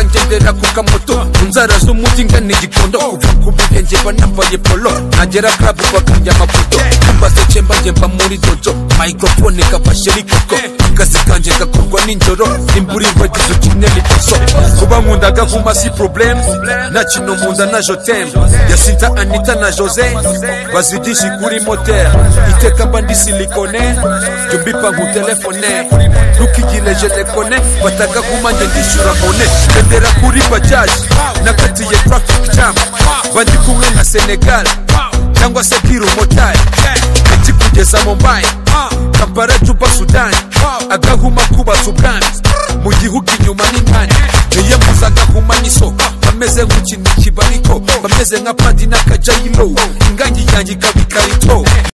ngendera ku kamoto inzara z'umujyi ngana igikondo kuva ku bihe njye banambaye polo nagera club bakajya amapoto mbaseke mba muri dojo microphone kabashe rikoko akazi kanjye gakorwa nijoro imburi nkwegize ukenera ikoso kuba nkunda gahuma si problem na kino nkunda na jotem yasinta anita na jose bazigisha kuri motel iteka mba ndi silikone jyo mbipa nkutelefone ntukigireje telefone fata gahuma njye ndishyura bone ndendera kuri bajaji nakatiye traffic jam bandi kumwe na senegal cyangwa se kirumotari ikikugeza mumbai kampala juba sudani agahuma kubaza ubwami mu gihugu inyuma n'impande niyamuza agahuma n'isoko bameze nk'ikintu kibariko bameze nka padi n'akajayiro ingangi yanjye ikaba ikarito